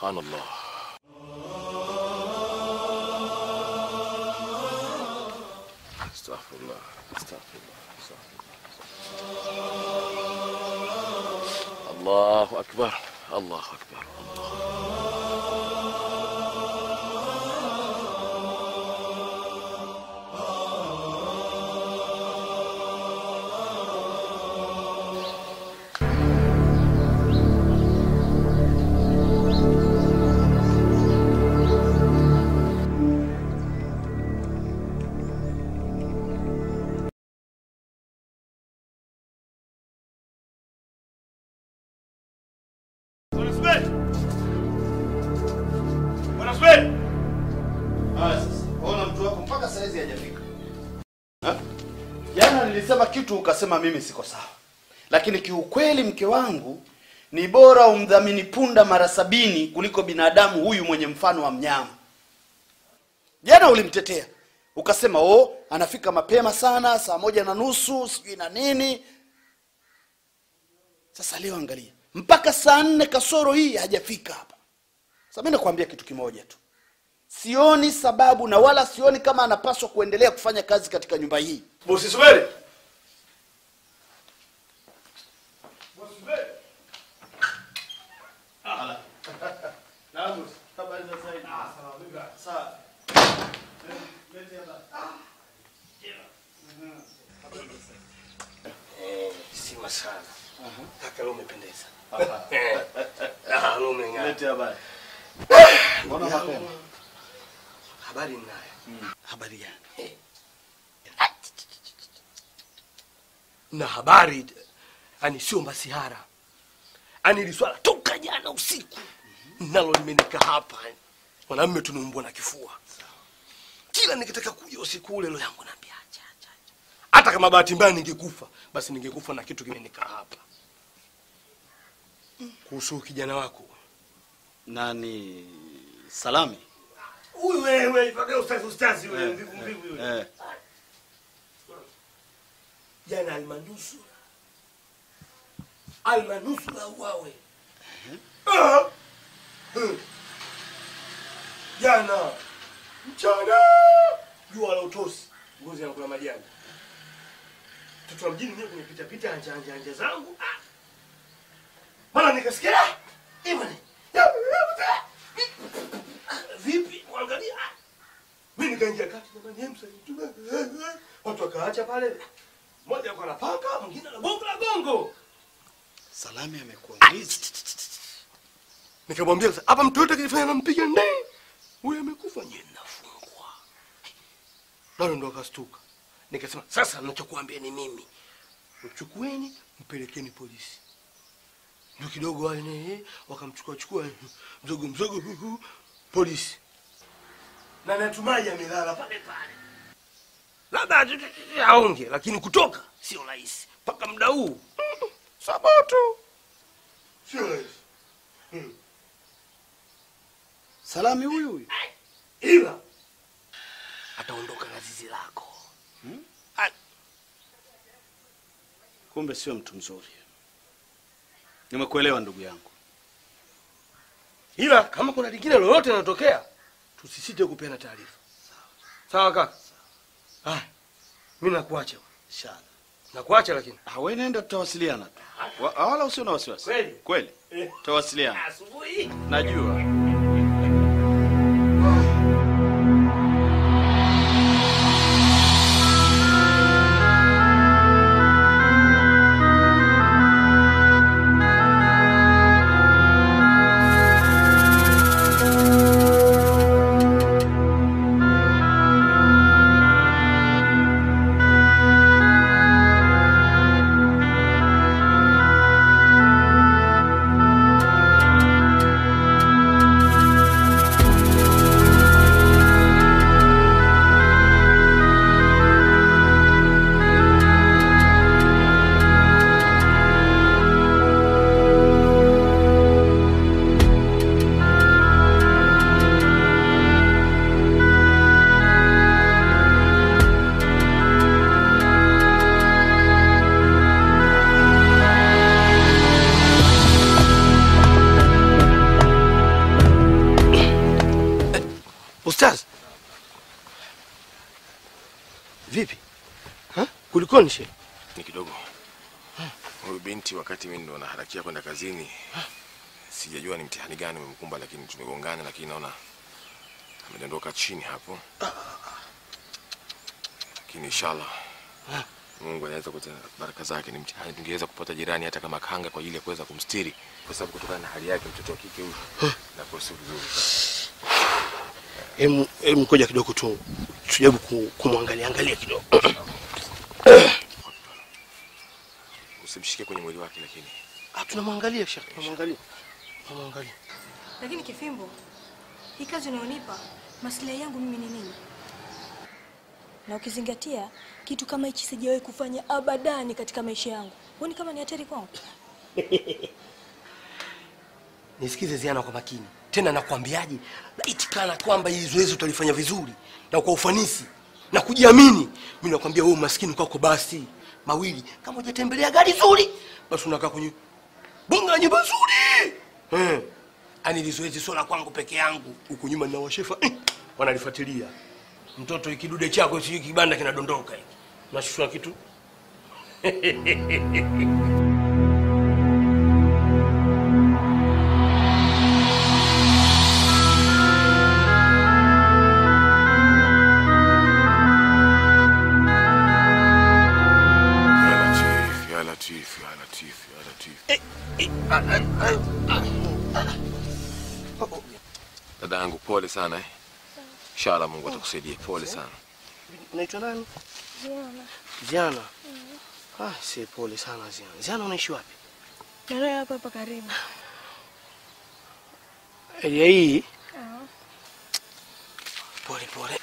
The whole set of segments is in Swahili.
subhanallah astaghfirullah astaghfirullah astaghfirullah. allahu akbar allahu akbar Bwana Suberi! Bwana Suberi! Haya sasa, ona mtu wako mpaka saizi hajafika. Ha? Jana nilisema kitu ukasema mimi siko sawa, lakini kiukweli mke wangu ni bora umdhamini punda mara sabini kuliko binadamu huyu mwenye mfano wa mnyama. Jana ulimtetea ukasema oh, anafika mapema sana, saa moja na nusu sijui na nini. Sasa leo angalia, mpaka saa nne kasoro hii hajafika hapa. Sasa mimi nakwambia kitu kimoja tu, sioni sababu na wala sioni kama anapaswa kuendelea kufanya kazi katika nyumba hii. Bosi Suberi! Bosi Suberi! Naam, habari za sasa hivi? Ah, sawa vipi? Sawa. Eh, sima sana. Kaka leo umependeza. Eh. Ah, leo umeng'aa. Lete habari. Mbona mapema? Habari ninayo. Habari gani? Na habari ani sio masihara. Ani ili swala toka jana usiku. Nalo limenika hapa. Mwanamume tunaumbwa na kifua. Kila nikitaka kuja usiku ule roho yangu naambia acha acha. acha. Hata kama bahati mbaya ningekufa, basi ningekufa na kitu kimenika hapa. Kuhusu kijana wako. Nani Salami? Huyu wewe, ipaka ustazi ustazi wewe, Eh, mvivu mvivu wewe. Eh, Jana almanusura. Almanusura uwawe. Ah! Hmm. Jana mchana jua la utosi, ngozi yanakula majani. Mtoto wa mjini mimi kunipita pita anja anja anja zangu. Ah! Mara nikasikia ah! Imani. Vipi? Mwangalia. Ah! Mimi nikaingia kati jamani, hem sasa. Watu wakaacha pale. Mmoja alikuwa anapaka, mwingine anagonga la gongo. Salami amekuuliza. Nikamwambia sasa, hapa mtu yote akifanya nampiga ndee. Huyu amekufa nyie nafungwa. Nalo ndo akastuka. Nikasema sasa ninachokuambia ni mimi. Mchukueni mpelekeni polisi. Ndio kidogo wale ne wakamchukua chukua mzogo mzogo hu, hu, polisi. Na natumai amelala pale pale. Labda tu- tu- tu- aonge lakini kutoka sio rahisi. Mpaka muda huu. mm, Sabato. Sio rahisi. Salami huyu huyu. ila ataondoka na zizi lako Ah, Kumbe sio mtu mzuri. Nimekuelewa ndugu yangu. ila kama kuna lingine lolote linatokea tusisite kupeana taarifa sawa kaka ah, mi nakuacha Inshallah. nakuacha lakini Ah, wewe nenda tutawasiliana tu. Wa- Wala usio na wasiwasi. Kweli? Kweli. Eh. Tutawasiliana. asubuhi Najua. Kulikoni she? Ni kidogo. Huyu binti wakati mimi ndo naharakia kwenda kazini, sijajua ni mtihani gani umemkumba, lakini tumegongana, lakini naona amedondoka chini hapo, lakini inshallah Mungu anaweza kuleta baraka zake. Ni mtihani, tungeweza kupata jirani hata kama kanga kwa ajili ya kuweza kumstiri, kwa sababu kutokana na hali yake mtoto wa kike huyu nakuwa sio vizuri sana. Em, em, ngoja kidogo tu tujaribu ku- kumwangalia angalia kidogo. Usimshike kwenye mwili wake, lakini Ah, tunamwangalia shekhe, tunamwangalia. Tunamwangalia. Lakini Kifimbo, hii kazi unayonipa maslahi yangu mimi ni nini? Na ukizingatia kitu kama hichi sijawahi kufanya abadani katika maisha yangu, huoni kama ni hatari kwangu? Nisikize Ziana kwa makini. Tena nakwambiaje? Laiti kana kwamba hili zoezi utalifanya vizuri na kwa ufanisi na kujiamini. Mimi nakwambia wewe maskini kwako basi mawili. Kama hujatembelea gari zuri, basi unakaa kwenye bunga la nyumba nzuri. Eh. Ani hili zoezi sio la kwangu peke yangu. Huku nyuma nina washefa eh, wanalifuatilia. Mtoto ikidude chako sio kibanda kinadondoka hiki. Nashushwa kitu. ya Latif, ya Latif, ya Latif, ya Latif. Dada yangu pole sana eh. Inshallah Mungu atakusaidia. Pole sana. Unaitwa nani? Ziana. Ah, si pole sana Ziana. Ziana unaishi wapi? Ndio hapa hapa karibu. Area hii. Pole pole.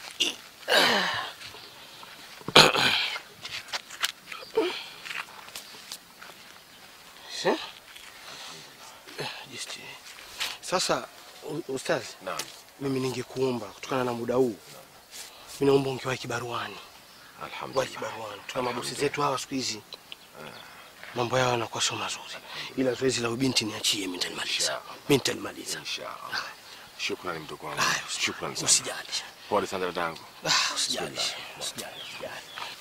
Si? Eh, Just. Sasa u- ustazi, Naam. mimi ningekuomba kutokana na muda huu, mimi naomba ungewahi kibaruani, wahi Alhamdulillah. kibaruani. Tuna mabosi zetu hawa siku hizi mambo yao yanakuwa sio mazuri, ila zoezi la ubinti niachie, mimi nitalimaliza, Inshallah. mimi nitalimaliza. Inshallah. Shukrani mdogo wangu. Haya, usi- Shukrani sana. Usijali. Pole sana dada yangu. Ah, usijali. Usijali, usijali.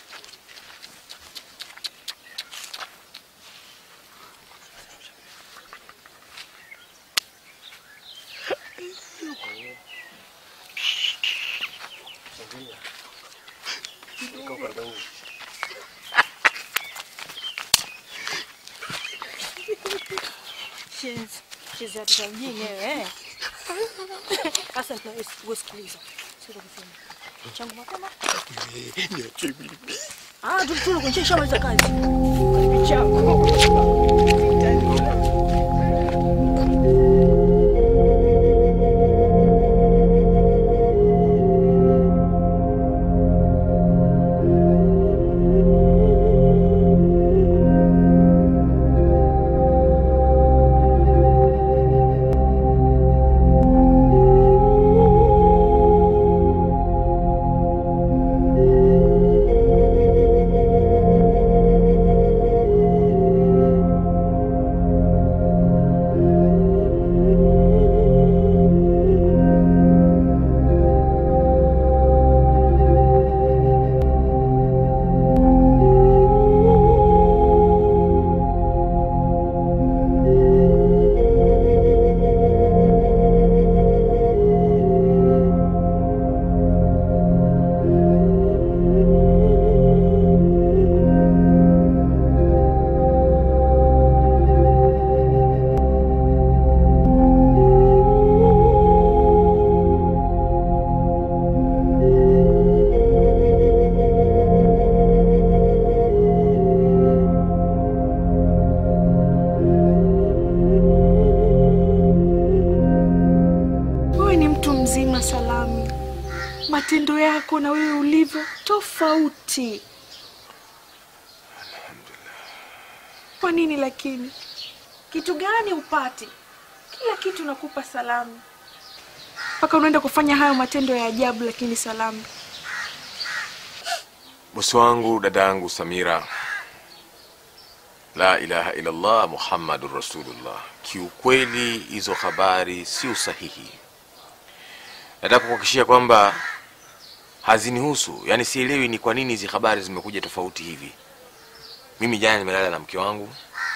Shenzi. Shenzi hata mjini wewe. eh. Sasa tunasikiliza. Sio kusema. Changu mapema. Niachie mimi. Ah, tu tu kwenye shamaliza kazi. Karibu chako. Wewe ni mtu mzima Salami, matendo yako na wewe ulivyo tofauti. Kwa nini lakini? Kitu gani upati? Kila kitu nakupa Salami, mpaka unaenda kufanya hayo matendo ya ajabu. Lakini Salami, Bosi wangu, dada yangu Samira, la ilaha illallah Muhammadur Rasulullah, kiukweli hizo habari sio sahihi. Nataka kuhakikishia kwamba hazinihusu, yaani sielewi ni kwa nini hizi habari zimekuja tofauti hivi. Mimi jana nimelala na mke wangu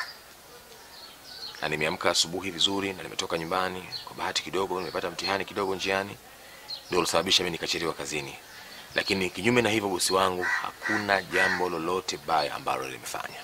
na nimeamka asubuhi vizuri na nimetoka nyumbani. Kwa bahati kidogo nimepata mtihani kidogo njiani, ndio ulisababisha mimi nikachelewa kazini. Lakini kinyume na hivyo, bosi wangu, hakuna jambo lolote baya ambalo limefanya.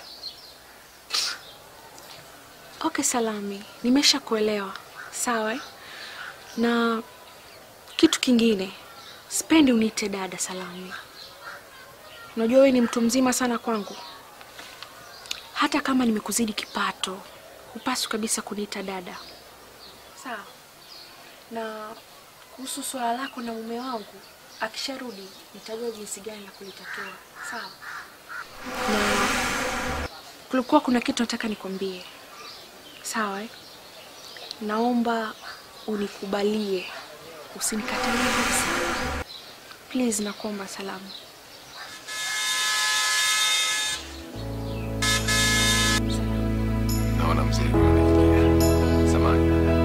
Okay, Salami, nimesha kuelewa. Sawa eh? Na kitu kingine, sipendi uniite dada Salami. Unajua wewe ni mtu mzima sana kwangu. Hata kama nimekuzidi kipato, hupaswi kabisa kuniita dada. Sawa. Na kuhusu swala lako na mume wangu, akisharudi nitajua jinsi gani la kulitatua. Sawa. Na kulikuwa kuna kitu nataka nikwambie. Sawa eh? Naomba unikubalie, usinikatalie kabisa. Please, nakuomba Salamu. Naona mzee huyu anaingia. Samahani dada.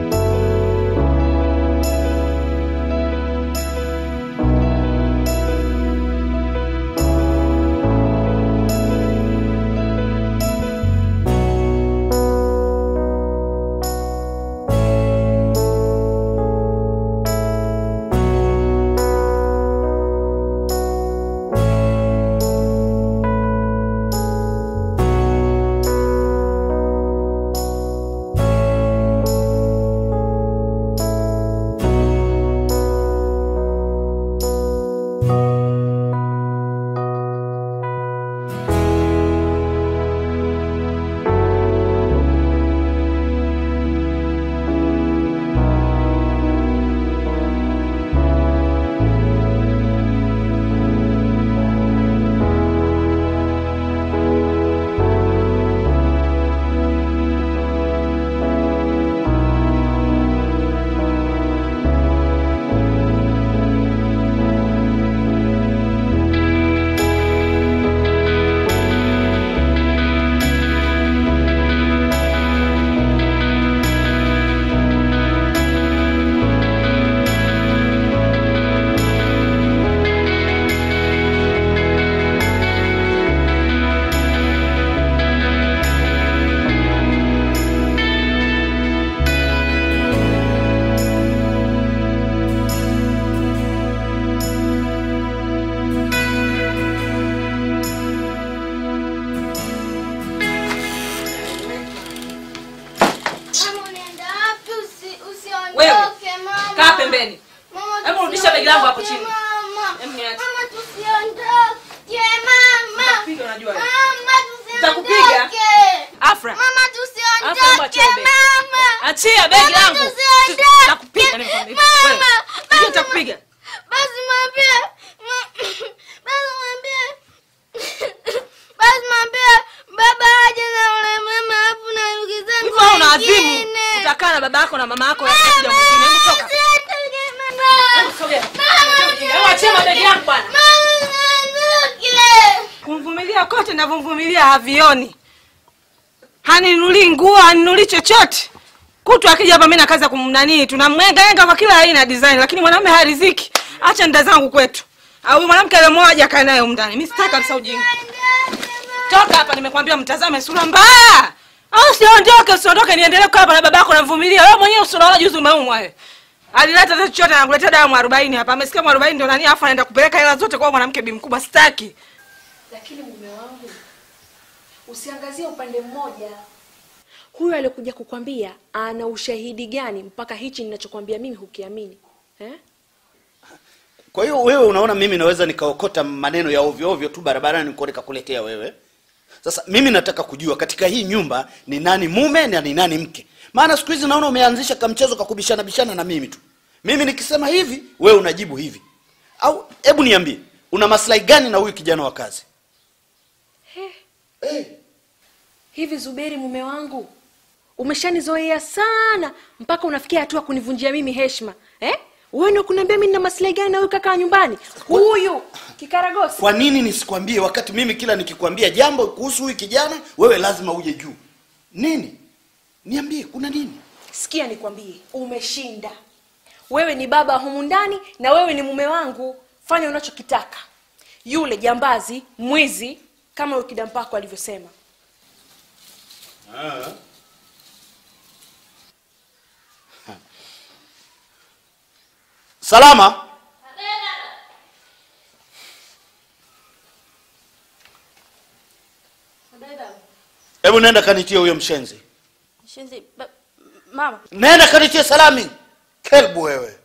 Mama unaenda wapi? Usi- Wewe, Usiondoke mama. kaa pembeni. Mama, Hebu rudisha begi langu hapo tusiondoke, chini. Mama. Hebu niache. Mama tusiondoke mama. Nitakupiga, unajua wewe. Mama Nitakupiga. tusiondoke. Afra. Mama Afra, hebu achia tusiondoke begi. mama. Achia begi Mama, langu. tusiondoke. Nitakupiga nimekwambia. Mama, Wewe. basi- Sijui nitakupiga. Basi mwambie. ma- Basi mwambie. Basi mwambie baba aje na ule mama hapo na ndugu zangu Hivyo wewe una azimu. wengine. Utakaa na baba yako na mama yako ya kuja mwingine. Hebu toka. Usiondoke mama. Hebu sogea. Hebu achia mabegi yangu bwana. Mama, usiondoke. Kumvumilia kote navyomvumilia havioni. Haninulii nguo, haninulii chochote. Kutu akija hapa mimi na kazi ya kumnanii, tunamwengaenga kwa kila aina ya design, lakini mwanamume hariziki. Acha nda zangu kwetu. Au huyu mwanamke aliyemwoa kae naye humu ndani. Mimi sitaki kabisa ujinga. Toka hapa nimekwambia mtazame sura mbaya. Au usiondoke, usiondoke niendelee kukaa hapa na babako namvumilia. Wewe mwenyewe usiona juzi umeumwa wewe. Alileta hata chochote anakuletea dawa mwarobaini hapa. Amesikia mwarobaini ndio nani afu anaenda kupeleka hela zote kwa mwanamke bi mkubwa sitaki. Lakini mume wangu, usiangazie upande mmoja. Huyu aliyekuja kukwambia ana ushahidi gani mpaka hichi ninachokwambia mimi hukiamini eh? Kwa hiyo wewe unaona mimi naweza nikaokota maneno ya ovyo ovyo tu barabarani niko nikakuletea wewe. Sasa mimi nataka kujua katika hii nyumba ni nani mume na ni nani mke. Maana siku hizi naona umeanzisha kamchezo kakubishana bishana na mimi tu. Mimi nikisema hivi, wewe unajibu hivi. Au hebu niambie, una maslahi gani na huyu kijana wa kazi? Hey. Hivi Zuberi, mume wangu, umeshanizoea sana mpaka unafikia hatua kunivunjia mimi heshima eh? Wewe ndio kuniambia mimi nina maslahi gani na huyu kaka wa nyumbani huyu kikaragosi? Kwa nini nisikwambie wakati mimi kila nikikwambia jambo kuhusu huyu kijana, wewe lazima uje juu? Nini? Niambie, kuna nini? Sikia nikwambie, umeshinda. Wewe ni baba humu ndani na wewe ni mume wangu. Fanya unachokitaka. Yule jambazi, mwizi, kama ukida mpako alivyosema salama hebu nenda kanitie huyo mshenzi Shenzi, ba- mama nenda kanitie salami kelbu wewe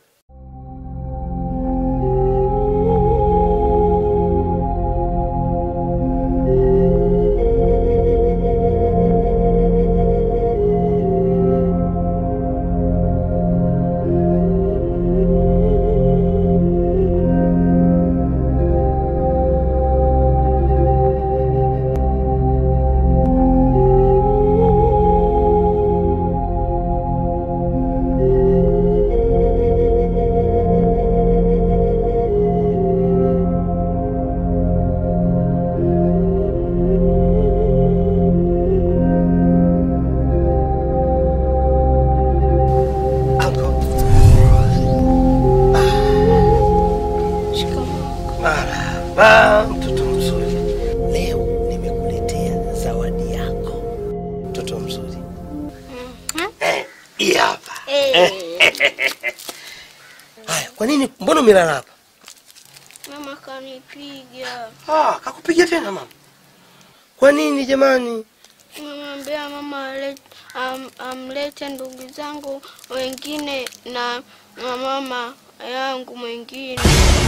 Anko. Marahaba, mtoto mzuri. Leo nimekuletea zawadi yako, mtoto mzuri. Eh, hii hapa. Haya, kwa nini? Mbona umelala hapa? mama kanipiga Ah, kakupiga tena mama. Kwa nini jamani? nimemwambia mama alet- am- amlete ndugu zangu wengine na na mama yangu mwingine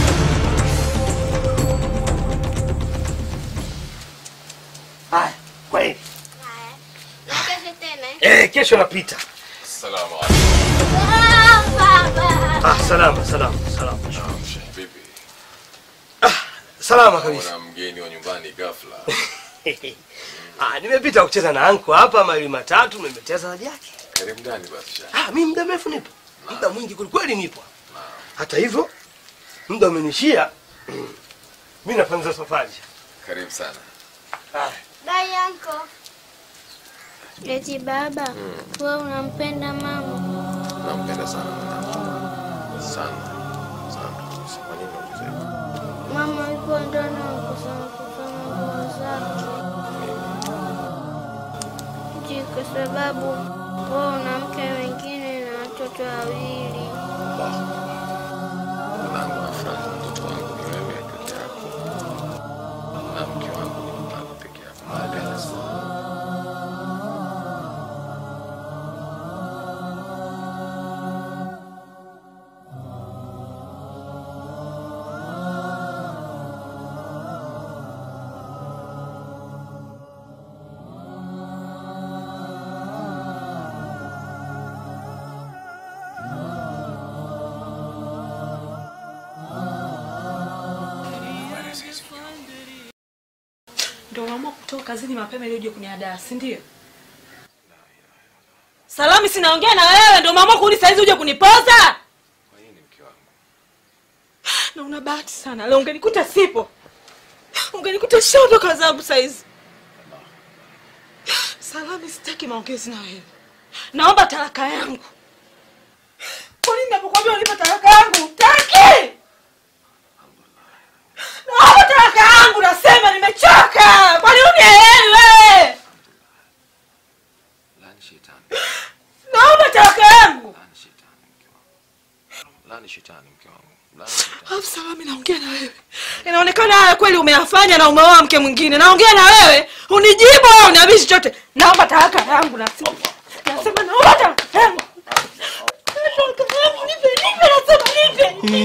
Haya, kweli. Kesho tena eh? Eh, kesho napita. Salamu Ah, baba. Ah, salama, salama, salama. alaikum. Vipi? Salama kabisa. Kuna mgeni wa nyumbani ghafla. Ah, nimepita kucheza na anko hapa mawili matatu, nimeletea zawadi yake. Karibu ndani basi. Sha. Ah, mimi muda mrefu nipo. Muda mwingi kweli kweli nipo. Hata hivyo, muda umenishia. Mimi nafanza safari. Karibu sana. Ah, Bye, uncle. Eti baba, wewe unampenda mama? Nampenda sana mwanangu. Sana. Sana. kabisa. Kwa nini unauliza hivyo? Mama yuko ndani kusoma kusoma nguo zake. Ji, kwa sababu wewe una mke wengine na watoto wawili. Mwanangu nafurahi mtoto wangu ni wewe peke yako. Na mke wangu ni mwanangu peke yako. Nawapenda sana. Ndio unaamua kutoka kazini mapema ili uje kuniadaa, si ndio? Salami, sinaongea na wewe, ndio umeamua kurudi saa hizi uje kunipoza? Kwa nini mke wangu? Na una bahati sana, leo ungenikuta sipo, ungenikuta shaondoka zangu saa hizi. Salami, sitaki maongezi na wewe, naomba talaka yangu. Kwa nini napokuambia unipe talaka yangu utaki? Naomba talaka yangu, nasema nimechoka. Kwani unielewi wewe? Lani shetani. Naomba talaka yangu. Lani shetani mke wangu. Lani shetani mke wangu. Lani shetani. Alafu Salami, naongea na wewe, inaonekana haya kweli umeyafanya na umeoa mke mwingine. Naongea na wewe, unijibu au uniambii chochote. Naomba talaka yangu, nasema nasema naomba talaka yangu. Talaka yangu, nipe, nipe, nasema nipe.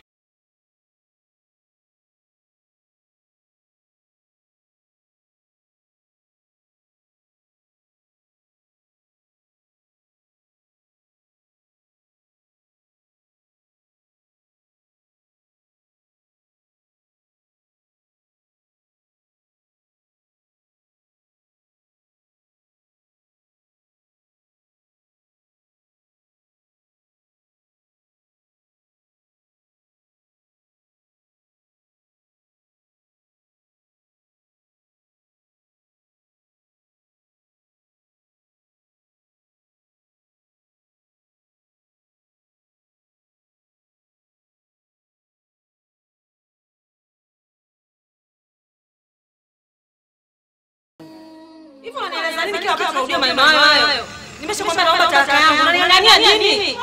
Hivyo unanieleza nini kila wakati unarudia maneno hayo hayo? Nimeshakwambia naomba talaka yangu. Unaniangania nini?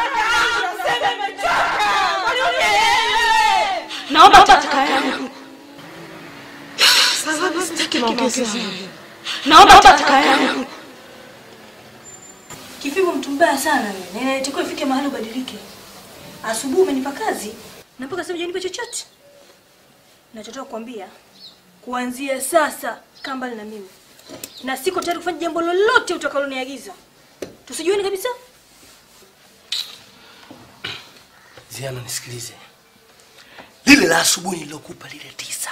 Naomba talaka yangu. Sasa sitaki maongezi. Naomba talaka yangu. Kifimbo mtu mbaya sana wewe. Na inatakiwa ifike mahali ubadilike. Asubuhi umenipa kazi na mpaka sasa hujanipa chochote. Nachotaka kukwambia kuanzia sasa kaa mbali na mimi. Na siko tayari kufanya jambo lolote utakaloniagiza. Tusijueni kabisa. Ziana, nisikilize. Lile la asubuhi nililokupa lile tisa,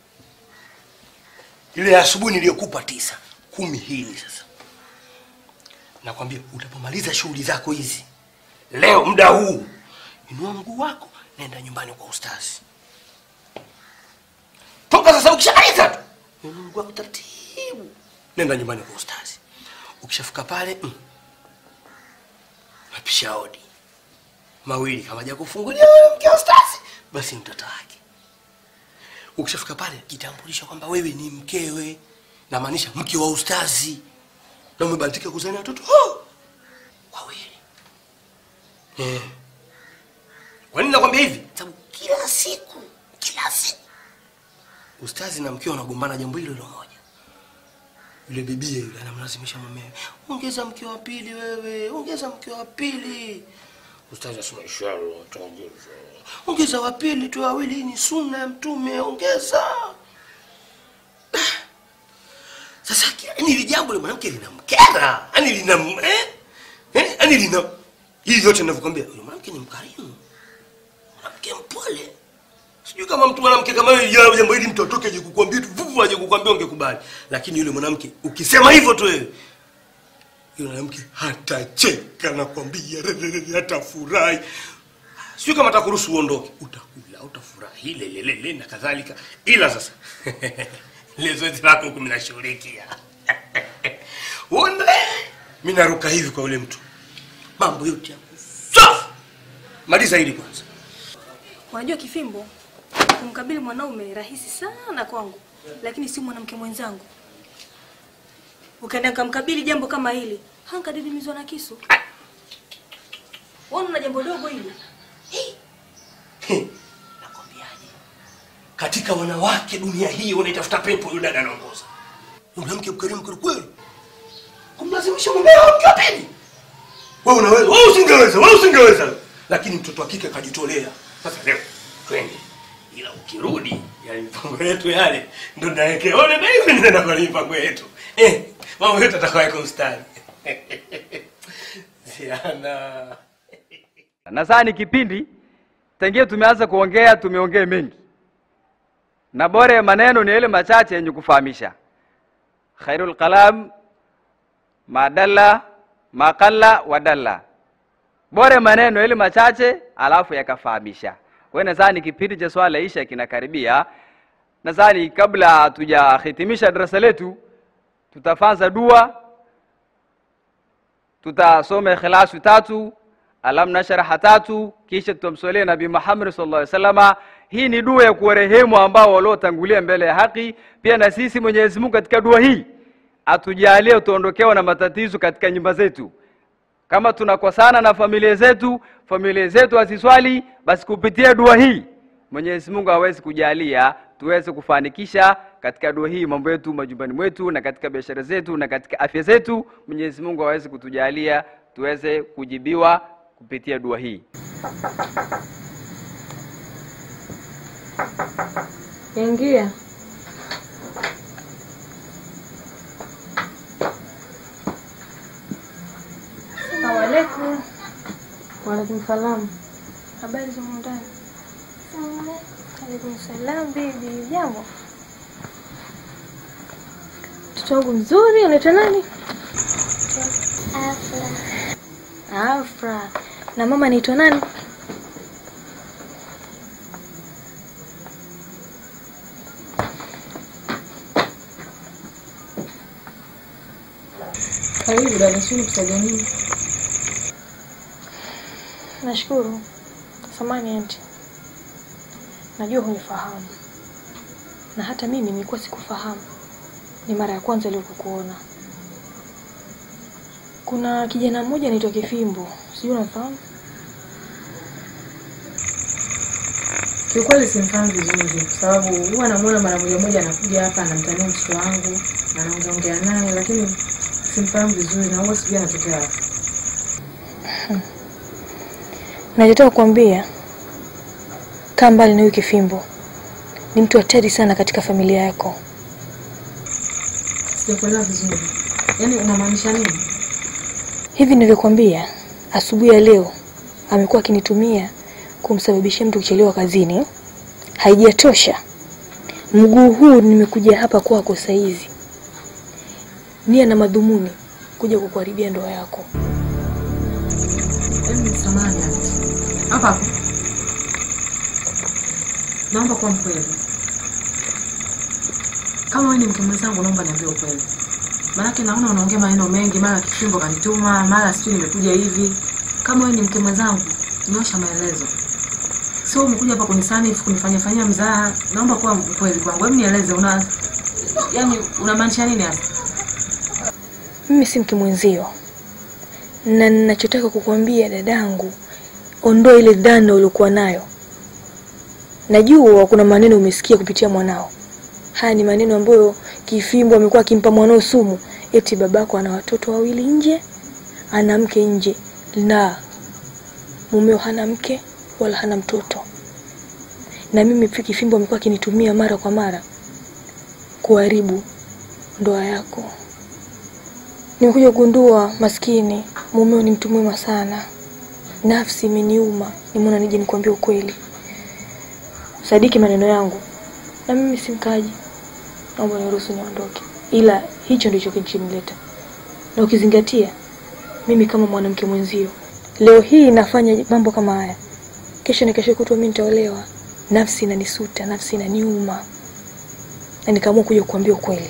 lile la asubuhi niliyokupa tisa, kumi hili sasa. Nakwambia utapomaliza shughuli zako hizi leo, muda huu, inua mguu wako, nenda nyumbani kwa ustazi. Toka sasa, ukishamaliza tu inua mguu wako taratibu, nenda nyumbani kwa ustazi. Ukishafika pale, mm, napisha hodi mawili kama haja kufungulia wewe mke wa ustazi, basi mtoto wake. Ukishafika pale, jitambulisha kwamba wewe ni mkewe, namaanisha mke wa ustazi, na umebahatika kuzaa na watoto oh, wawili. Eh. Kwa nini nakwambia hivi? Sababu kila siku, kila siku ustazi na mkewe wanagombana jambo hilo hilo moja. Yule bibie yule anamlazimisha mumewe, ongeza mke wa pili wewe, ongeza mke wa pili. Ustazi asema inshallah taongeza. Ongeza wa pili tu wawili, hii ni sunna ya Mtume, ongeza. Sasa yani hili jambo la mwanamke linamkera, yani lina eh? Eh? Yani lina hili yote ninavyokuambia, yule mwanamke ni mkarimu. Mwanamke mpole. Sijui kama mtu mwanamke kama wewe jambo jambo hili mtu atoke aje kukuambia tu vuvu aje kukuambia ungekubali. Lakini yule mwanamke ukisema hivyo tu wewe yule mwanamke hatacheka nakwambia, hatafurahi. Sio kama atakuruhusu uondoke, utakula, utafurahi lelelele na kadhalika, ila sasa ile zoezi lako huku minashughulikia uone, mi naruka hivi kwa yule mtu, mambo yote yako safi. Maliza hili kwanza. Unajua Kifimbo, kumkabili mwanaume ni rahisi sana kwangu, lakini si mwanamke mwenzangu. Ukaenda kamkabili jambo kama hili, hankadidimizwa na kisu. Wana na jambo dogo hili. Nakwambiaje, katika wanawake dunia hii wanaitafuta pepo, yule dada anaongoza. Mwanamke mkarimu kweli kweli, kumlazimisha mumeo mke wa pili. Wewe unaweza, wewe usingeweza, wewe usingeweza, lakini mtoto wa kike kajitolea. Sasa leo twende, ila ukirudi yale mipango yetu yale ndo nawekea ole na hivi nenda kwa mipango yetu eh, mambo yote atakaweka ustadi Ziana. Nadhani kipindi tangia tumeanza kuongea tumeongea mengi, na bora ya maneno ni yale machache yenye kufahamisha. Khairul kalam madalla makalla wadalla, bora ya maneno yale machache alafu yakafahamisha. Kwa hiyo nadhani kipindi cha swala isha kinakaribia. Nadhani kabla hatujahitimisha darasa letu, tutafanza dua, tutasoma ikhlasu tatu alam nasharaha tatu, kisha tutamswalia Nabii Muhammad sallallahu alaihi wasallama. Hii ni dua ya kuwarehemu ambao waliotangulia mbele ya haki. Pia na sisi Mwenyezi Mungu katika dua hii atujalie tuondokewa na matatizo katika nyumba zetu. Kama tunakosana na familia zetu, familia zetu haziswali, basi kupitia dua hii Mwenyezi Mungu hawezi kujalia tuweze kufanikisha katika dua hii mambo yetu majumbani mwetu na katika biashara zetu na katika afya zetu. Mwenyezi Mungu hawezi kutujalia tuweze kujibiwa kupitia dua hii. Ingia. Assalamu alaikum. Waalaikum salam. Habari za ndani? Alaikum salam bibi, jambo. Mtoto wangu mzuri, unaitwa nani? Afla. Afra. Na mama anaitwa nani? Karibu dada, sio kusaidia nini? Nashukuru. Samani anti. Najua hunifahamu. Na hata mimi nilikuwa sikufahamu. ni mara ya kwanza leo kukuona. Kuna kijana mmoja anaitwa Kifimbo, sijui unafahamu? Kiukweli simfahamu vizuri kwa sababu huwa namuona mara moja moja anakuja hapa anamtania mtoto wangu anaongeongea naye, lakini simfahamu vizuri na huwa sijui anatokea wapi. Nachotaka kukwambia, kaa mbali na huyu Kifimbo. Ni mtu hatari sana katika familia yako. Sijakuelewa vizuri, yaani unamaanisha nini? Hivi nilivyokuambia, asubuhi ya leo amekuwa akinitumia kumsababishia mtu kuchelewa kazini. Haijatosha, mguu huu nimekuja hapa kwako saizi, nia na madhumuni kuja kukuharibia ndoa yako. Hebu samahani aunty. hapa hapo, naomba kuwa mkweli. Kama wewe ni mke mwenzangu, naomba niambie ukweli, maanake naona unaongea maneno mengi, mara Kifimbo kanituma, mara sijui nimekuja hivi. Kama wewe ni mke mwenzangu, nyosha maelezo, sio umekuja hapa kunisanifu kunifanyia fanyia mzaha. Naomba kuwa mkweli kwangu, hebu nieleze, una yani unamaanisha nini hasa? Mimi si mke mwenzio, na ninachotaka kukuambia dadangu, ondoa ile dhana uliokuwa nayo. Najua kuna maneno umesikia kupitia mwanao. Haya ni maneno ambayo Kifimbo amekuwa akimpa mwanao sumu, eti babako ana watoto wawili nje, ana mke nje. La, mumeo hana mke wala hana mtoto, na mimi pia Kifimbo amekuwa akinitumia mara kwa mara kuharibu ndoa yako. Nimekuja kugundua maskini mumeo ni mtu mwema sana. Nafsi imeniuma, nimeona nije nikwambie ukweli. Sadiki maneno yangu, na mimi si mkaji, naomba niruhusu niondoke, ila hicho ndicho kilichonileta, na ukizingatia mimi kama mwanamke mwenzio, leo hii nafanya mambo kama haya, kesho ni kesho kutwa mimi nitaolewa. Nafsi inanisuta, nafsi inaniuma, na nikaamua kuja kukuambia ukweli.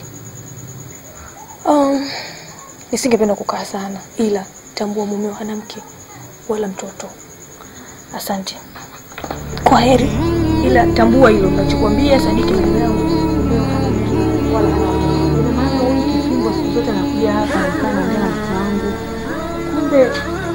Um, nisingependa kukaa sana, ila tambua mumeo hana mke wala mtoto. Asante, kwa heri, ila tambua hilo ninachokwambia. Sadiki maneno yangu, mumeo hana mke wala hana watoto. Ina maana huyu Kifimbo siku zote anakuja hapa anakaa anaongea na mtoto wangu, kumbe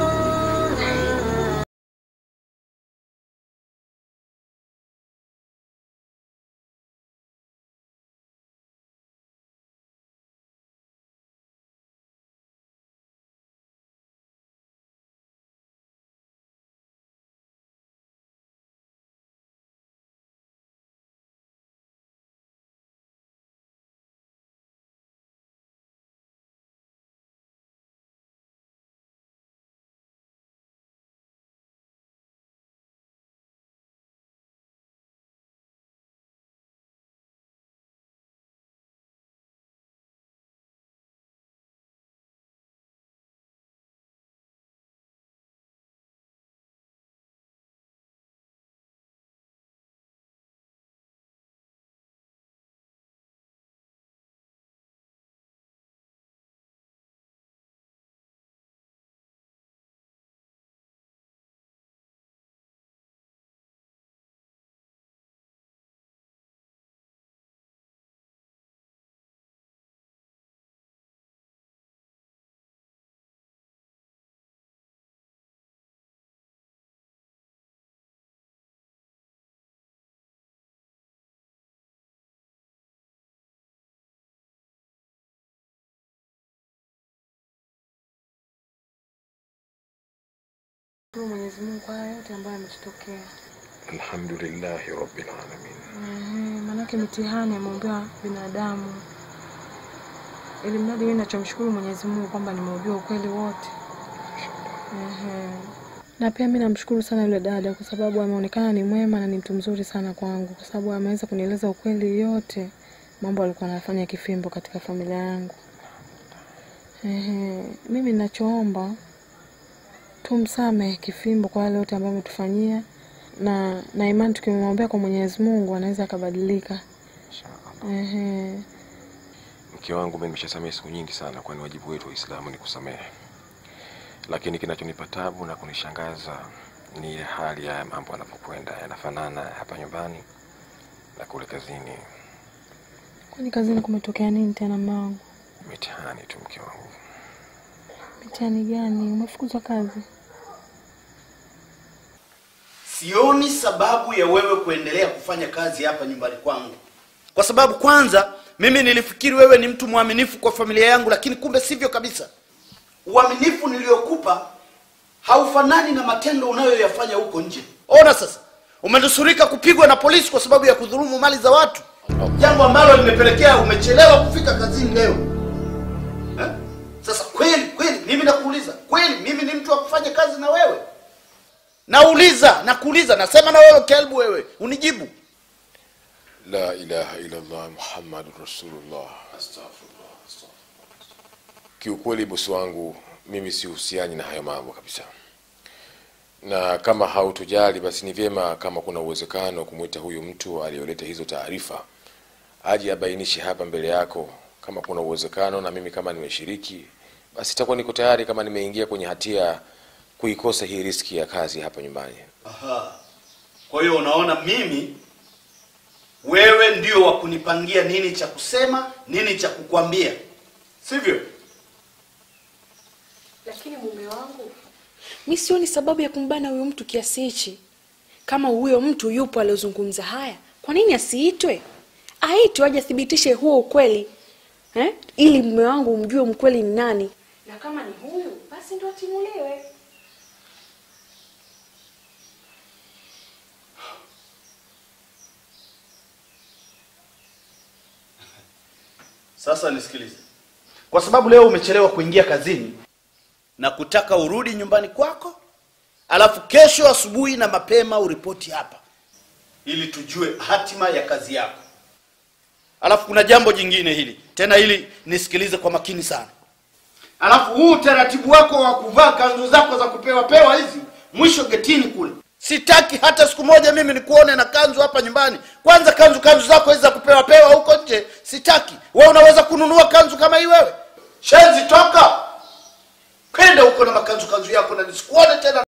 Shukuru Mwenyezi Mungu kwa haya yote ambayo yametutokea. Alhamdulillahi rabbil alamin. Ehe, maanake mitihani ameumbiwa binadamu, ili mradi mimi nachomshukuru Mwenyezi Mungu kwamba nimeujua ukweli wote. Ehe. Na pia mi namshukuru sana yule dada kwa sababu ameonekana ni mwema na ni mtu mzuri sana kwangu, kwa sababu ameweza kunieleza ukweli yote mambo alikuwa anafanya Kifimbo katika familia yangu. Ehe, mimi ninachoomba tumsamehe Kifimbo kwa yale yote ambayo ametufanyia na na imani tukimwombea kwa Mwenyezi Mungu anaweza akabadilika. Ehe. Mke wangu mimi nimeshasamehe siku nyingi sana, kwani wajibu wetu Waislamu ni kusamehe. Lakini kinachonipa tabu na kunishangaza ni ile hali ya mambo yanapokwenda, yanafanana hapa nyumbani na kule kazini. Kwani kazini kumetokea nini tena mume wangu? Mitihani tu mke wangu. Mitihani gani? Umefukuzwa kazi? Sioni sababu ya wewe kuendelea kufanya kazi hapa nyumbani kwangu, kwa sababu kwanza mimi nilifikiri wewe ni mtu mwaminifu kwa familia yangu, lakini kumbe sivyo kabisa. Uaminifu niliyokupa haufanani na matendo unayoyafanya huko nje. Ona sasa, umenusurika kupigwa na polisi kwa sababu ya kudhulumu mali za watu, jambo ambalo limepelekea umechelewa kufika kazini leo eh? Sasa kweli kweli, mimi nakuuliza kweli, mimi ni mtu wa kufanya kazi na wewe? Nauliza, nakuuliza, nasema na wewe kelbu, wewe unijibu. La ilaha illallah Muhammadur Rasulullah. Astaghfirullah. Kiukweli bosi wangu, mimi sihusiani na hayo mambo kabisa, na kama hautujali basi ni vyema kama kuna uwezekano kumwita huyu mtu aliyoleta hizo taarifa aje abainishe hapa mbele yako, kama kuna uwezekano, na mimi kama nimeshiriki, basi itakuwa niko tayari kama nimeingia kwenye hatia kuikosa hii riski ya kazi hapa nyumbani. Aha. Kwa hiyo unaona mimi wewe ndio wa kunipangia nini cha kusema, nini cha kukwambia, sivyo? Lakini mume wangu, mi sioni sababu ya kumbana huyu mtu kiasi hichi. Kama huyo mtu yupo aliozungumza haya, kwa nini asiitwe? Aitwe aje athibitishe huo ukweli eh? Ili mume wangu umjue mkweli ni nani, na kama ni huyu basi ndo atimuliwe. Sasa nisikilize, kwa sababu leo umechelewa kuingia kazini na kutaka urudi nyumbani kwako, alafu kesho asubuhi na mapema uripoti hapa ili tujue hatima ya kazi yako. Alafu kuna jambo jingine hili tena, hili nisikilize kwa makini sana. Alafu huu utaratibu wako wa kuvaa kanzu zako za kupewa pewa hizi mwisho getini kule, sitaki hata siku moja mimi nikuone na kanzu hapa nyumbani. Kwanza kanzu kanzu zako hizi za kupewa pewa huko nje sitaki. Wewe unaweza kununua kanzu kama hii wewe? Shenzi, toka kwenda huko na makanzu kanzu yako, na nisikuone tena.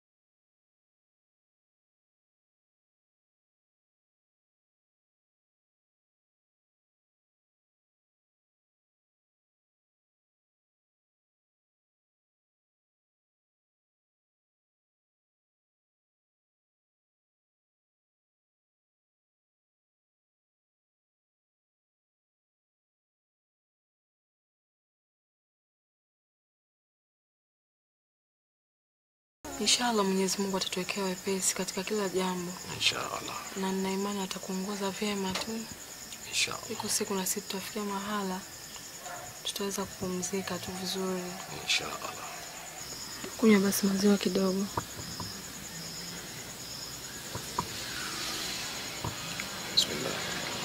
Inshallah Mwenyezi Mungu atatuwekea wepesi katika kila jambo, Inshallah. na nina imani atakuongoza vyema tu. Inshallah. Iko siku na sisi tutafikia mahala tutaweza kupumzika tu vizuri. Inshallah. Kunywa basi maziwa kidogo. Bismillah.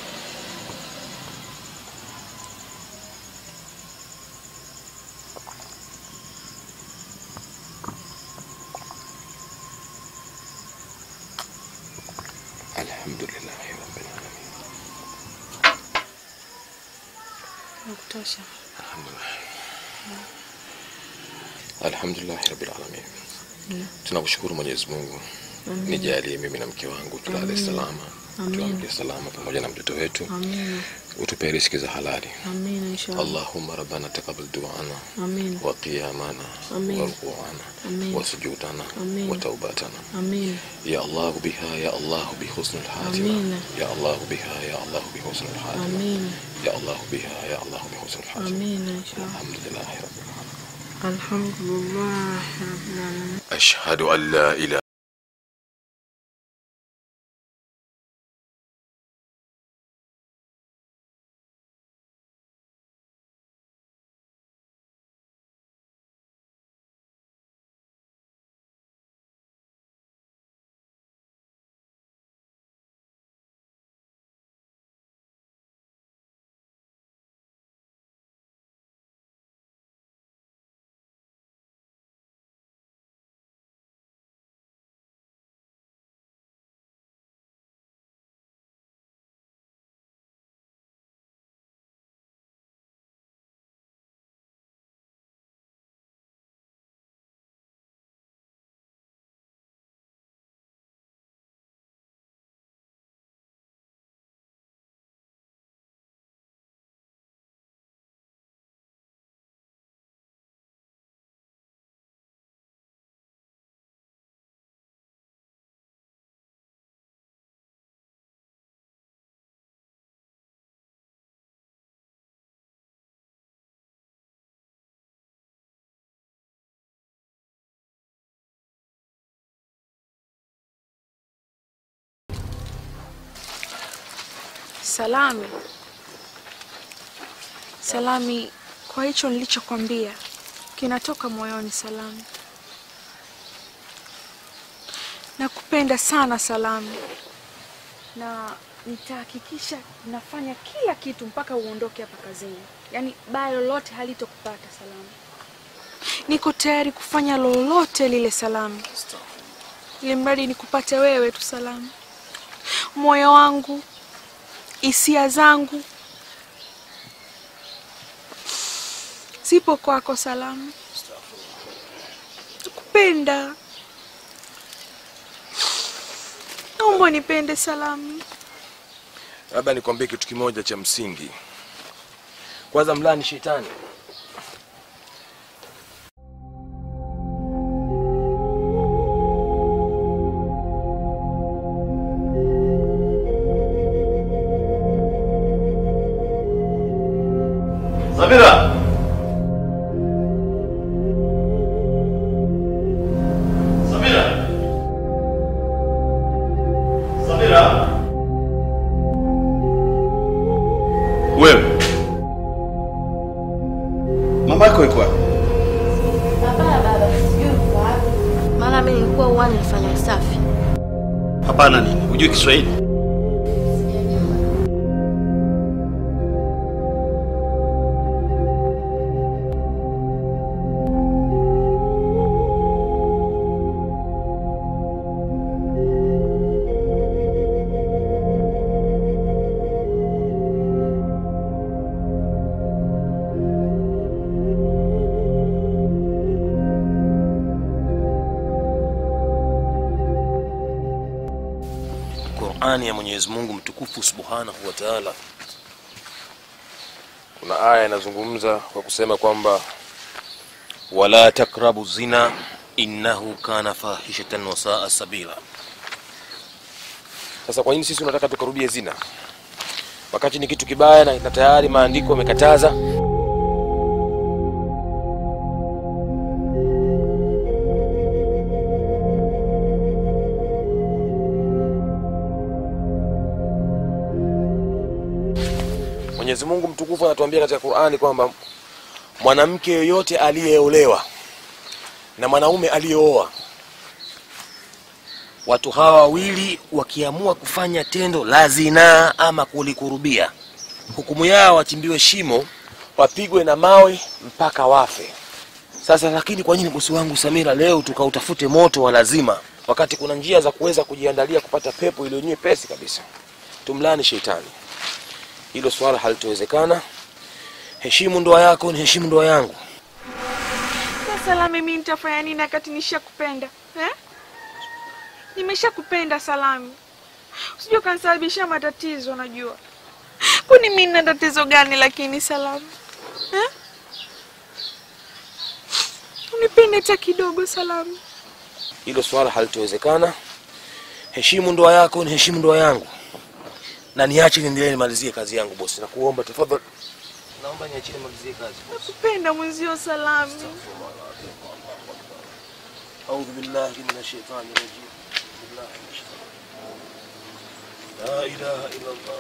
Alhamdulillah rabbil alamin. Nakutosha. Alhamdulillah rabbil alamin. Tunakushukuru Mwenyezi Mungu. Nijalie mimi na mke wangu tulale salama, tuamke salama pamoja na mtoto wetu. Amina. Utupe riziki za halali. Amina inshallah. اللهم ربنا تقبل دعانا Amina. وقيامنا آمين. وركوعنا آمين. وسجودنا آمين. وتوبتنا Amina. يا الله بها يا الله بحسن الحاتمة آمين. يا الله بها يا الله بحسن الحاتمة Amina. يا الله بها يا الله بحسن الحاتمة Amina inshallah. الحمد لله رب العالمين Alhamdulillah rabbil alamin. أشهد أن لا إله Salami, Salami, kwa hicho nilichokwambia kinatoka moyoni. Salami, nakupenda sana Salami, na nitahakikisha nafanya kila kitu mpaka uondoke hapa kazini, yaani baya lolote halitokupata Salami. Niko tayari kufanya lolote lile Salami, ili mradi nikupate wewe tu Salami. Moyo wangu, hisia zangu zipo kwako Salami, nakupenda. Naomba nipende Salami. Labda nikwambie kitu kimoja cha msingi. Kwanza, mlani shetani. Samira. Samira. Samira. Wewe. Mama yako iko wapi? Hapana baba, sijui uko wapi. Maana mimi nilikuwa uwani nifanya usafi. Hapana nini? Hujui Kiswahili? Qur'ani ya Mwenyezi Mungu mtukufu Subhanahu wa Ta'ala. Kuna aya inazungumza kwa kusema kwamba wala takrabu zina innahu kana fahishatan wa saa sabila. Sasa kwa nini sisi tunataka tukarudie zina wakati ni kitu kibaya na, na tayari maandiko yamekataza? Mwenyezi Mungu mtukufu anatuambia katika Qur'ani kwamba mwanamke yoyote aliyeolewa na mwanaume aliyeoa, watu hawa wawili wakiamua kufanya tendo la zinaa ama kulikurubia, hukumu yao wachimbiwe shimo, wapigwe na mawe mpaka wafe. Sasa lakini kwa nini bosi wangu Samira leo tukautafute moto wa lazima, wakati kuna njia za kuweza kujiandalia kupata pepo iliyo nyepesi kabisa? Tumlani shetani hilo swala halitowezekana. Heshimu ndoa yako, ni heshimu ndoa yangu. Sasa la mimi nitafanya nini wakati nishakupenda eh? Nimeshakupenda Salami, usijua kanisababishia matatizo. Najua kwani mimi nina tatizo gani? Lakini Salami eh? Unipende hata kidogo Salami. Hilo swala halitowezekana. Heshimu ndoa yako, ni heshimu ndoa yangu, na niache niendelee nimalizie kazi yangu bosi. Nakuomba tafadhali, naomba niachie nimalizie kazi. Nakupenda mwenzio Salami. Audhu billahi minash shaitani rajim. Bismillahi minash shaitani. La ilaha illa Allah.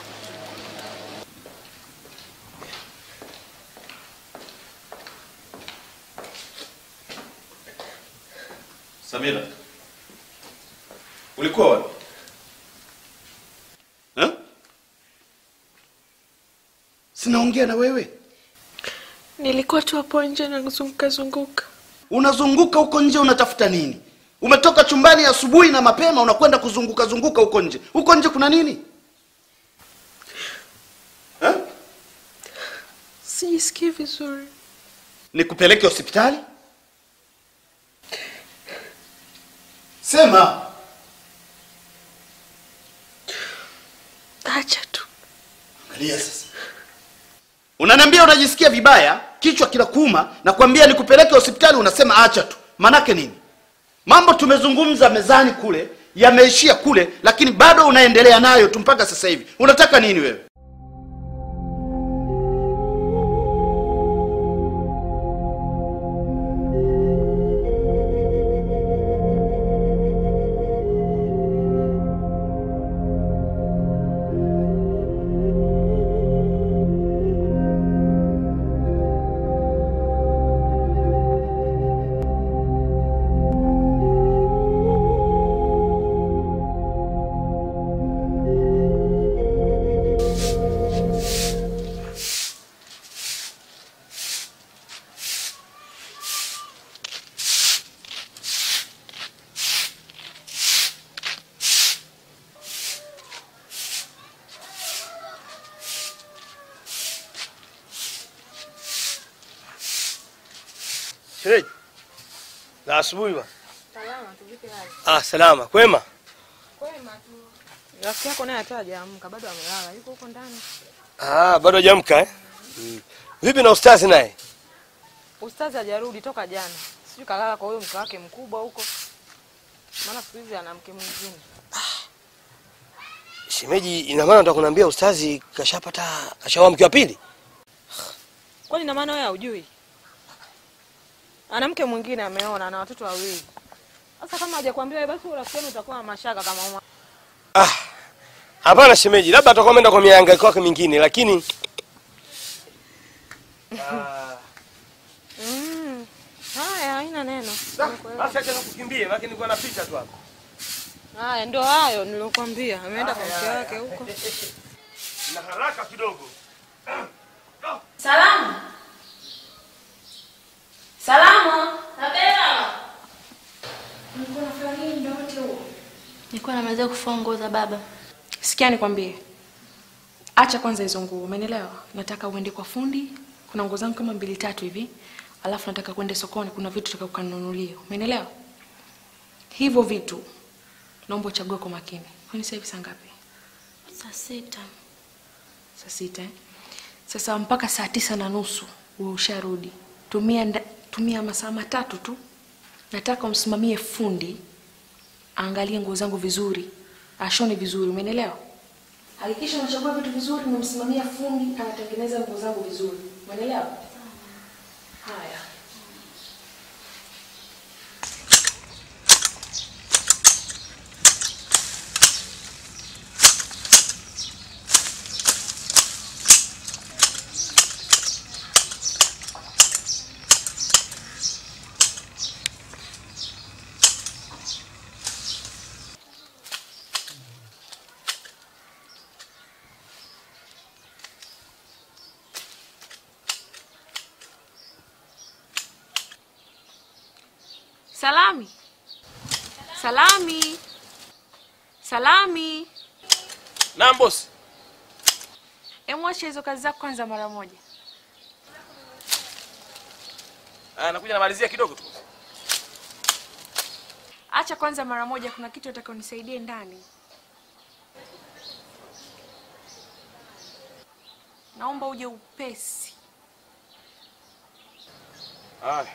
Samira. Ulikuwa wapi? Eh? Sinaongea na wewe. Nilikuwa tu hapo nje nazunguka zunguka. Unazunguka huko nje unatafuta nini? Umetoka chumbani asubuhi na mapema unakwenda kuzunguka zunguka huko nje. Huko nje kuna nini? Eh? Sijisikii vizuri. Nikupeleke hospitali? Sema. Acha tu. Angalia sasa. Unaniambia unajisikia vibaya, kichwa kinakuuma na kuambia nikupeleke hospitali unasema acha tu. Manake nini? Mambo tumezungumza mezani kule yameishia kule, lakini bado unaendelea nayo tu mpaka sasa hivi. Unataka nini wewe? Shereji. Na asubuhi ma. Ah, salama. Kwema? Rafiki yako naye hata hajaamka bado amelala, yuko huko ndani. Ah, bado hajamka eh? Mm. Vipi na ustazi naye? Ustazi hajarudi toka jana, sijui kalala kwa huyo mke wake mkubwa huko, maana siku hizi ana mke mwingine. Shemeji, ina maana nataka kuniambia ustazi kashapata kashaoa mke wa pili? Kwani ina maana wewe haujui? Ana mke mwingine ameona, ana watoto wawili. Sasa kama hajakwambia wewe, basi rafiki yenu utakuwa na mashaka kama uma. Ah. Hapana shemeji, labda atakuwa ameenda kwa mihangaiko yake mingine lakini Mm. Haya, haina neno. Basi acha kukimbie, maana nilikuwa napita tu hapa. Haya, ndio hayo nilokuambia. Ameenda kwa mke wake huko. Na haraka kidogo. Salamu. Salamu. Mlikuwa mnafanya nini muda wote huo? Nilikuwa namaliza kufua nguo za baba. Sikia nikwambie. Acha kwanza hizo nguo, umenielewa? Nataka uende kwa fundi. Kuna nguo zangu kama mbili tatu hivi. Alafu nataka kuende sokoni, kuna vitu nataka ukanunulie. Umenielewa? Hivyo vitu naomba uchague kwa makini. Kwani sasa hivi saa ngapi? Saa sita. Saa sita eh? Sasa mpaka saa tisa na nusu uwe usharudi. Tumia, nda- tumia masaa matatu tu. Nataka umsimamie fundi aangalie nguo zangu vizuri, ashone vizuri, umenielewa? Hakikisha unachagua vitu vizuri, umemsimamia fundi anatengeneza nguo zangu vizuri, umenielewa? Haya. Salami. Salami. Salami. Naam bosi. Emwache hizo kazi zako kwanza mara moja. Ah, nakuja namalizia kidogo tu. Acha kwanza mara moja, kuna kitu nataka unisaidie ndani. Naomba uje upesi. Haya.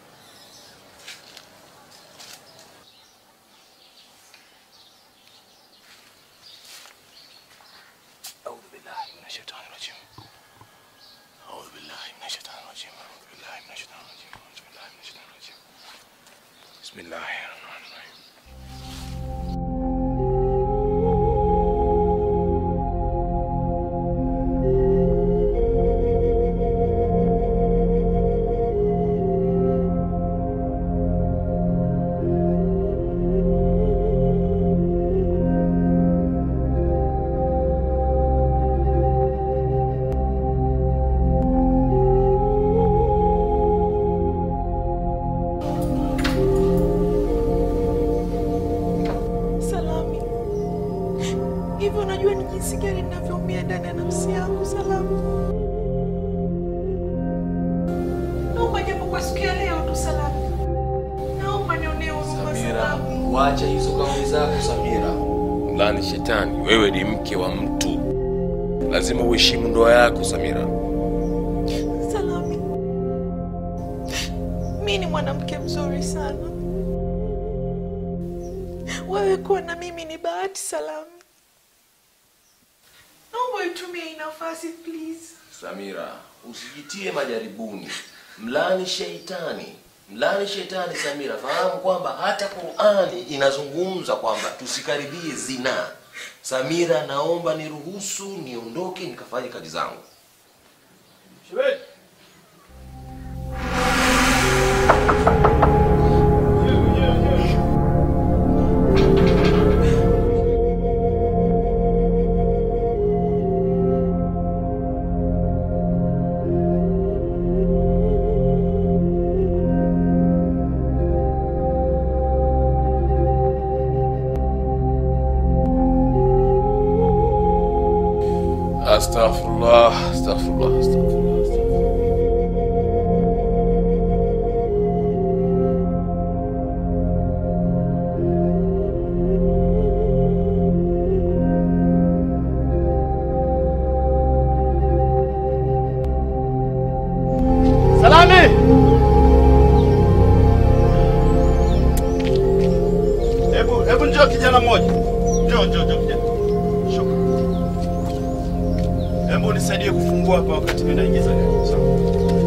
أعوذ بالله من الشيطان الرجيم أعوذ بالله من الشيطان الرجيم أعوذ بالله من الشيطان الرجيم أعوذ بالله من الشيطان الرجيم بسم الله الرحمن الرحيم Salami, hivyo unajua ni jinsi gani ninavyoumia ndani ya nafsi yangu. Salami, naomba japo kwa siku ya leo tu. Salami, naomba nionee huruma. Salami, wacha hizo kauli zako Samira. Mlani shetani, wewe ni mke wa mtu, lazima uheshimu ndoa yako Samira. Salami, mi ni mwanamke mzuri sana. Wewe kuwa na mimi ni bahati. Salami, naomba itumie hii nafasi please. Samira, usijitie majaribuni. Mlani sheitani, mlani shetani. Samira, fahamu kwamba hata Qur'ani inazungumza kwamba tusikaribie zina. Samira, naomba niruhusu niondoke nikafanye kazi zangu. Shemeji. Astaghfirullah, astaghfirullah, astaghfirullah. astaghfirullah. Hebu hebu njoo kijana mmoja. Njoo njoo njoo kijana. Shuka. Hebu nisaidie kufungua hapa wakati mimi naingiza gari. Sawa.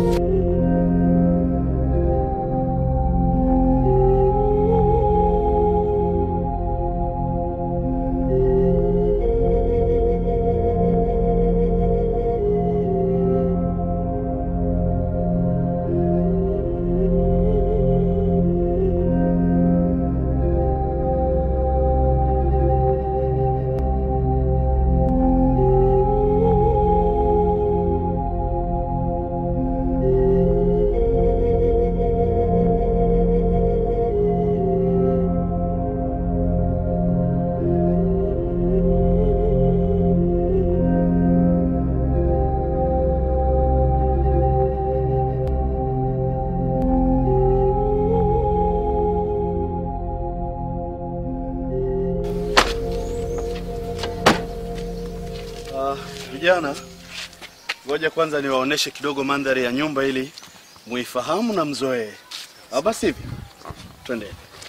Ah, vijana, ngoja kwanza niwaoneshe kidogo mandhari ya nyumba ili muifahamu na mzoee. Ah, basi hivi twende.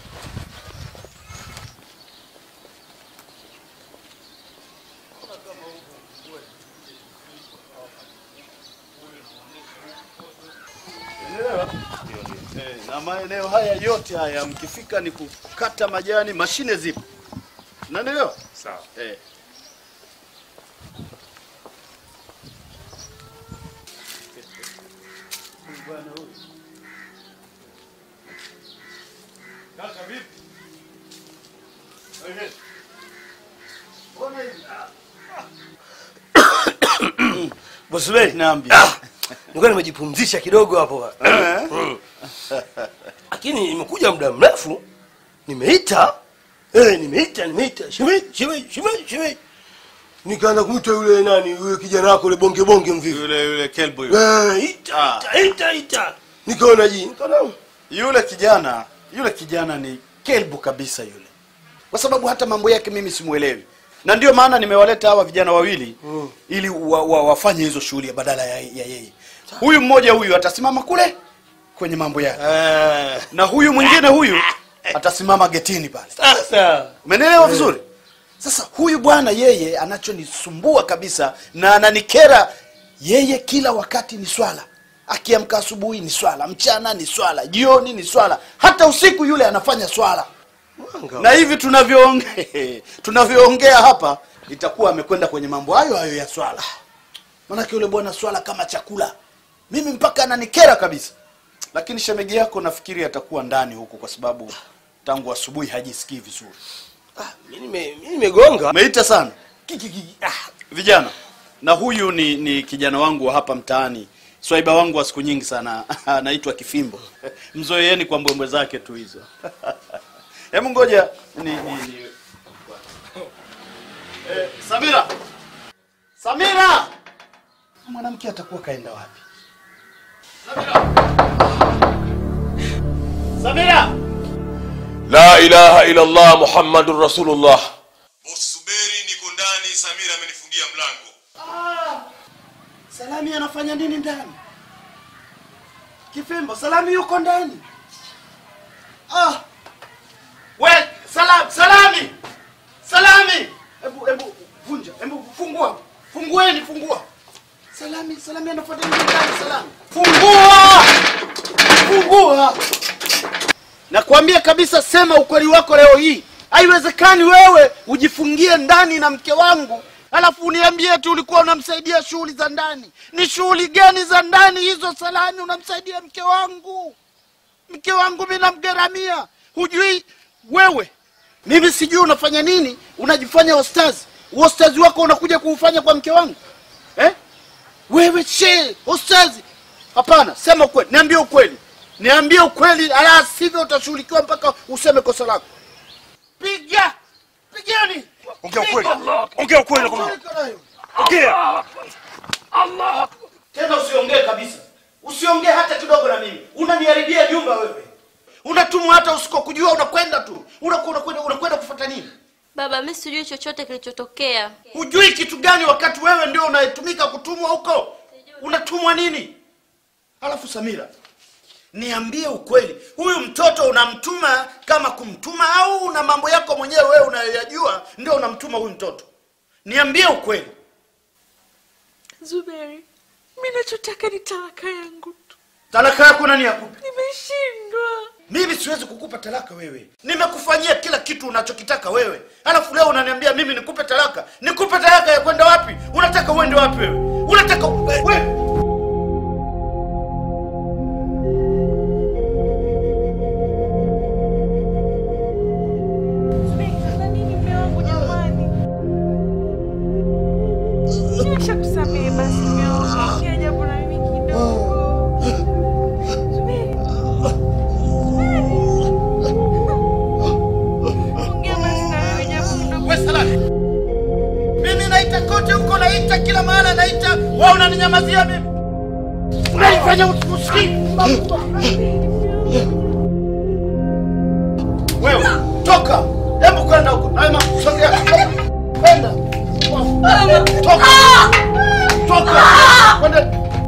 Unaelewa? Eh, na maeneo haya yote haya mkifika ni kukata majani, mashine zipo. Unanielewa? Sawa. Eh. Kaka vipi? Ehe. Mbona hivi? Bosubeli, Naambia. ah, nilikuwa nimejipumzisha kidogo hapo. Eh? Mm. Lakini nimekuja muda mrefu, nimeita eh, nimeita nimeita shemeji shemeji shemeji shemeji, nikaanza kumwita yule nani yule kijana wako yule bonge bonge mvivu Yule yule kelbo yule. eh, ita ita ita ita, nikaona ji nikaona Yule kijana, yule kijana ni kelbu kabisa yule. Kwa sababu hata mambo yake mimi simuelewi. Na ndio maana nimewaleta hawa vijana wawili Mm. ili wa, wa, wafanye hizo shughuli badala ya, ya yeye. Huyu mmoja huyu atasimama kule kwenye mambo yake. eh, Na huyu mwingine huyu atasimama getini pale. sasa Umenielewa vizuri? Sasa huyu bwana yeye anachonisumbua kabisa na ananikera yeye, kila wakati ni swala. Akiamka asubuhi ni swala, mchana ni swala, jioni ni swala, hata usiku yule anafanya swala. mwanga Na hivi tunavyoongea tunavyoongea hapa itakuwa amekwenda kwenye mambo hayo hayo ya swala. Maanake yule bwana swala kama chakula, mimi mpaka ananikera kabisa. Lakini shemegi yako nafikiri atakuwa ndani huku, kwa sababu tangu asubuhi hajisikii vizuri. ah, mimi nime- mimi nimegonga Umeita sana Ki- ki- ki- ah, vijana, na huyu ni ni kijana wangu wa hapa mtaani, swaiba wangu wa siku nyingi sana anaitwa Kifimbo. Mzoeeni kwa mbwembwe zake tu hizo. Hebu ngoja ni, ni, ni... Eh, Samira, Samira, mwanamke atakuwa kaenda wapi? Samira, La ilaha illa Allah Muhammadur Rasulullah. Usubiri, niko ndani. Samira amenifungia mlango. Salami anafanya nini ndani? Kifimbo, Salami yuko ndani. Ah. We, Salam, Salami. Salami. Hebu hebu vunja, hebu fungua. Fungueni, fungua. Salami, Salami anafanya nini ndani Salami? Fungua! Fungua! Nakwambia kabisa, sema ukweli wako leo hii. Haiwezekani wewe ujifungie ndani na mke wangu alafu uniambie tu ulikuwa unamsaidia shughuli za ndani. Ni shughuli gani za ndani hizo, Salami? Unamsaidia mke wangu, mke wangu mimi namgharamia. Hujui wewe, mimi sijui unafanya nini, unajifanya ostazi. Ostazi wako unakuja kuufanya kwa mke wangu eh? Wewe she ostazi? Hapana, sema ukweli, niambie ukweli, niambie ukweli, ala sivyo utashughulikiwa mpaka useme kosa lako. Piga, pigeni, ongea ukweli Piga. ongea ukweli nakwambia. ongea Tena usiongee kabisa, usiongee hata kidogo na mimi. Unaniharibia jumba wewe, unatumwa hata usikokujua, unakwenda tu, unaku- unakwenda unakwenda kufuata nini? Baba, mi sijui chochote kilichotokea. Hujui kitu gani wakati wewe ndio unayetumika kutumwa huko? Unatumwa nini? Alafu Samira, niambie ukweli huyu mtoto unamtuma kama kumtuma au una mambo yako mwenyewe wewe unayoyajua ndio unamtuma huyu mtoto niambie ukweli Zuberi, mi nachotaka ni talaka yangu tu. talaka yako nani yakupa Nimeshindwa. mimi siwezi kukupa talaka wewe nimekufanyia kila kitu unachokitaka wewe alafu leo unaniambia mimi nikupe talaka nikupe talaka ya kwenda wapi unataka uende wapi wewe unataka wewe Zuberi, sasa nini mume wangu jamani? Nimeshakusamehe basi mume wangu. Ongea jambo na mimi kidogo. Zuberi. Zuberi. Ongea basi na mimi jambo kidogo. we salami mimi naita kote huko naita kila mahala naita wa unaninyamazia mimi unanifanya usikii wewe toka hebu kwenda huko naima sogea kwenda toka toka kwenda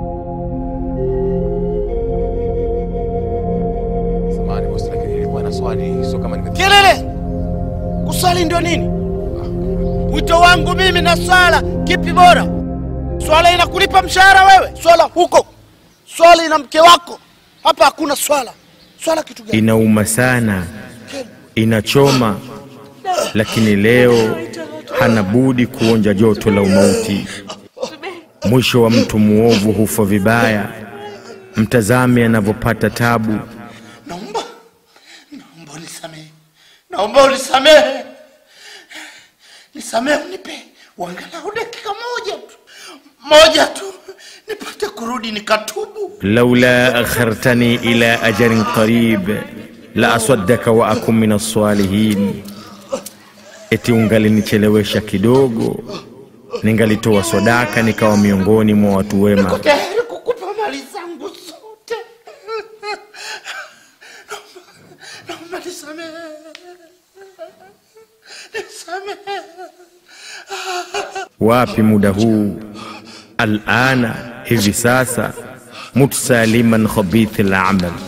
Samahani bosi, lakini nilikuwa na swali, sio kama nime kelele kuswali ndio nini wito wangu mimi na swala kipi bora swala inakulipa mshahara wewe swala huko swala ina mke wako hapa hakuna swala swala kitu gani inauma sana inachoma lakini leo hana budi kuonja joto la umauti mwisho wa mtu muovu hufa vibaya mtazame anavyopata tabu naomba naomba unisamehe naomba unisamehe nisamehe unipe wangalau dakika moja tu moja tu nipate kurudi nikatubu laula akhartani ila ajalin qarib la asaddaka wa akun min alsalihin eti ungalichelewesha kidogo ningalitoa sadaka nikawa miongoni mwa watu wema tayari kukupa mali zangu zote Naomba- naomba nisamehe nisamehe wapi muda huu alana hivi sasa mutsaliman khabithi lamal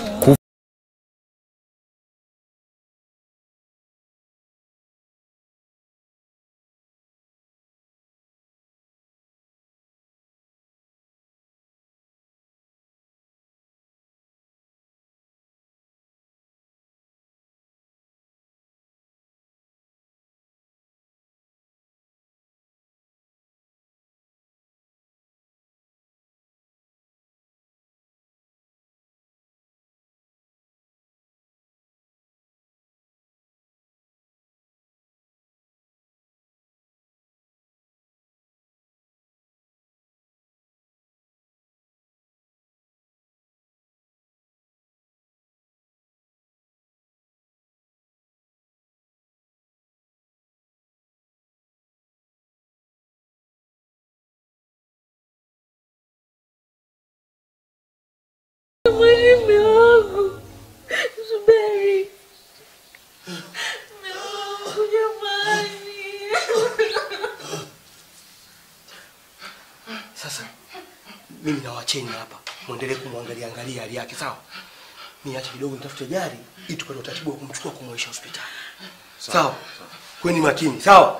Jamani, mume wangu. Zuberi. Mume wangu jamani. Sasa mimi nawacheni hapa, mwendelee kumwangalia angalia hali yake, sawa? Niache kidogo nitafute gari ili tupate utaratibu wa kumchukua kumwesha hospitali, sawa? Kweni makini, sawa?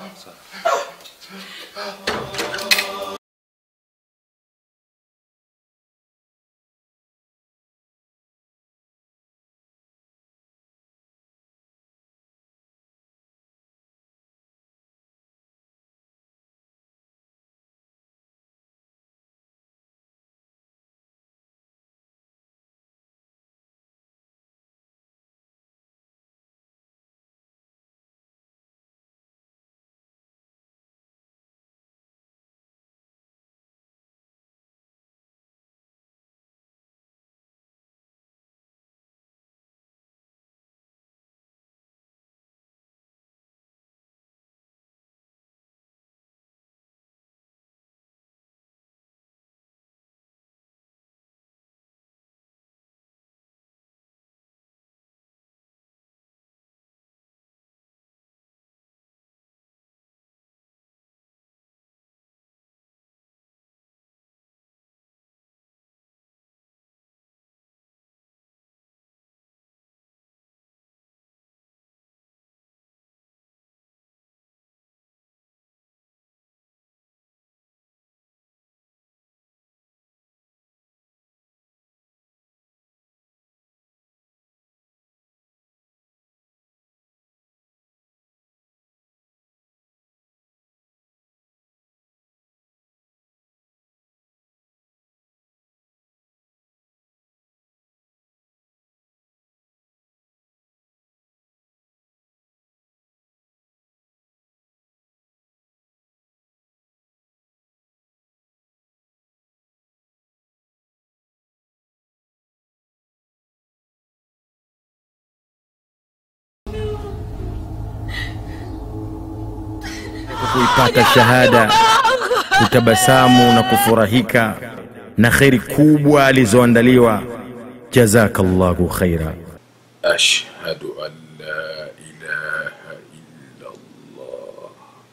kuipata shahada kutabasamu na kufurahika na kheri kubwa alizoandaliwa jazakallahu khaira أشهد أن لا إله إلا الله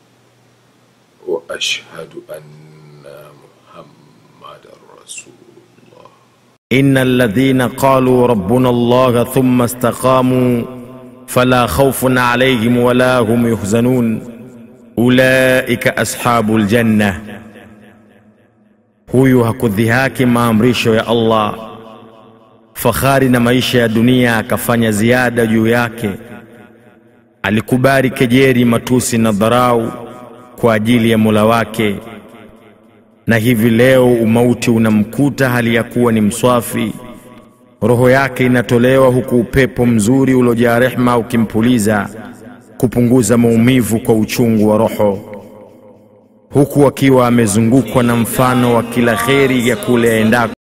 وأشهد أن محمدا رسول الله إن الذين قالوا ربنا الله ثم استقاموا فلا خوف عليهم ولا هم يحزنون أولئك أصحاب الجنة huyu hakudhihaki maamrisho ya Allah, fahari na maisha ya dunia akafanya ziada juu yake. Alikubali kejeri, matusi na dharau kwa ajili ya Mola wake, na hivi leo umauti unamkuta hali ya kuwa ni mswafi. Roho yake inatolewa huku upepo mzuri uliojaa rehma ukimpuliza kupunguza maumivu kwa uchungu wa roho, huku akiwa amezungukwa na mfano wa kila kheri ya kule aendako.